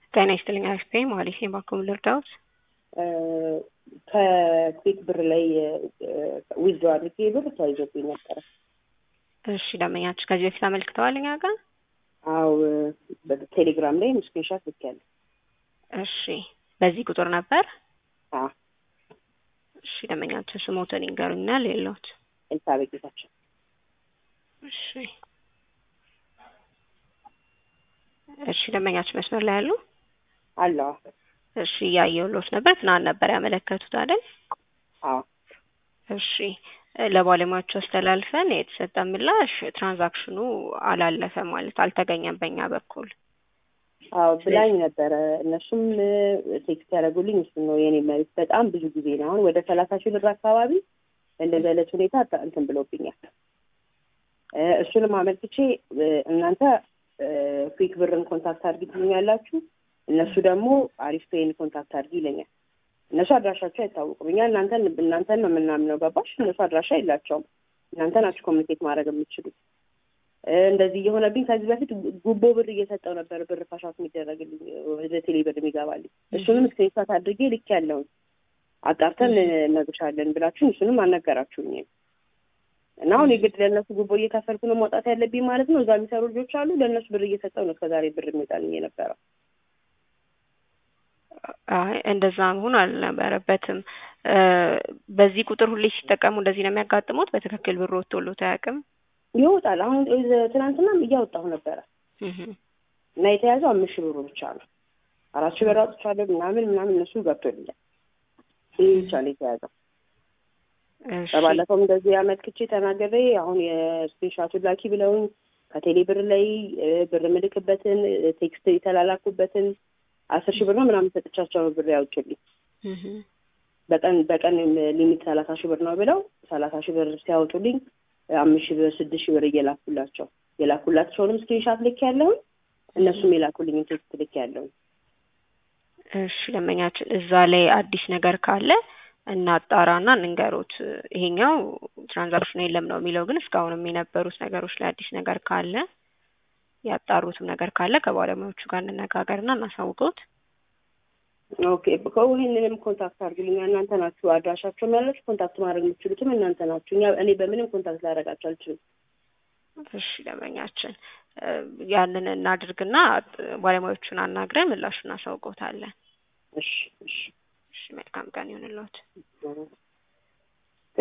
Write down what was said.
ጤና ይስጥልኝ አክስቴ ማለት ነው። ባኩም ልርዳውት ከኩዊክ ብር ላይ ዊዝዶ አድርጌ ብር ተይዞብኝ ነበረ። እሺ ደንበኛችሁ ከዚህ በፊት አመልክተዋል እኛ ጋር? አው በቴሌግራም ላይ ስክሪንሻት ልኬያለሁ። እሺ በዚህ ቁጥር ነበር? አዎ እሺ ደንበኛችሁ ስሞትን ይንገሩኛል የለውት? ኤልሳቤጥ ጌታቸው። እሺ እሺ ደንበኛችሁ መስመር ላይ ያሉ? አለዋ እሺ እያየሁሎት ነበር። ትናንት ነበር ያመለከቱት አይደል? አዎ እሺ ለባለሙያዎቹ አስተላልፈን የተሰጠ ምላሽ ትራንዛክሽኑ አላለፈ ማለት አልተገኘም በእኛ በኩል። አዎ ብላኝ ነበረ። እነሱም ቴክስት ያደረጉልኝ እሱን ነው የኔ መሬት በጣም ብዙ ጊዜ ነው። አሁን ወደ ሰላሳ ሺህ ብር አካባቢ እንደዚህ አይነት ሁኔታ እንትን ብሎብኛል። እሱንም አመልክቼ እናንተ ኩዊክ ብርን ኮንታክት አድርጊ ትሉኛላችሁ፣ እነሱ ደግሞ አሪፍ ፔይን ኮንታክት አድርጊ ይለኛል። እነሱ አድራሻቸው አይታወቁም። እኛ እናንተን እናንተን ነው የምናምነው፣ ገባሽ? እነሱ አድራሻ የላቸውም። እናንተ ናችሁ ኮሚኒኬት ማድረግ የምትችሉት። እንደዚህ እየሆነብኝ ከዚህ በፊት ጉቦ ብር እየሰጠው ነበር፣ ብር ፋሻት የሚደረግልኝ ወደ ቴሌ ብር የሚገባልኝ። እሱንም ስክሪንሻት አድርጌ ልክ ያለውን አጣርተን እነግርሻለን ብላችሁ እሱንም አልነገራችሁኝም። እና አሁን የግድ ለእነሱ ጉቦ እየከፈልኩ ነው መውጣት ያለብኝ ማለት ነው። እዛ የሚሰሩ ልጆች አሉ። ለእነሱ ብር እየሰጠው ነው እስከዛሬ ብር የሚወጣልኝ የነበረው። አይ እንደዛ መሆን አልነበረበትም። በዚህ ቁጥር ሁሌ ሲጠቀሙ እንደዚህ ነው የሚያጋጥሙት። በትክክል ብር ወጥቶሎት አያውቅም። ይወጣል። አሁን ትናንትናም እያወጣሁ ነበረ እና የተያዘው አምስት ሺህ ብሩ ብቻ ነው። አራት ሺህ ብር አውጥቻለሁ ምናምን ምናምን እነሱ ገብቶልኛል። ይህ ብቻ ነው የተያዘው። በባለፈውም እንደዚህ አመልክቼ ተናገሬ አሁን የስክሪንሻቱን ላኪ ብለውኝ ከቴሌ ብር ላይ ብር ምልክበትን ቴክስት የተላላኩበትን አስር ሺህ ብር ነው ምናምን ሰጥቻቸው ነው ብር ያውጭልኝ። በቀን በቀን ሊሚት ሰላሳ ሺህ ብር ነው ብለው ሰላሳ ሺህ ብር ሲያወጡልኝ አምስት ሺህ ብር ስድስት ሺህ ብር እየላኩላቸው የላኩላቸውንም ስክሪንሻት ልክ ያለውን እነሱም የላኩልኝን ቴክስት ልክ ያለውን። እሺ ደንበኛችን እዛ ላይ አዲስ ነገር ካለ እናጣራና እንንገሩት። ይሄኛው ትራንዛክሽኑ የለም ነው የሚለው፣ ግን እስካሁንም የነበሩት ነገሮች ላይ አዲስ ነገር ካለ ያጣሩትም ነገር ካለ ከባለሙያዎቹ ጋር እንነጋገርና እናሳውቀውት። ኦኬ ይህንንም ኮንታክት አድርግልኛ። እናንተ ናችሁ አድራሻቸውም ያላችሁ ኮንታክት ማድረግ የምትችሉትም እናንተ ናችሁ። እኛ እኔ በምንም ኮንታክት ላደርጋቸው አልችልም። እሺ ደንበኛችን ያንን እናድርግና ባለሙያዎቹን አናግረን ምላሹን እናሳውቀውታለን። እሺ እሺ እሺ መልካም ቀን ይሁንልዎት።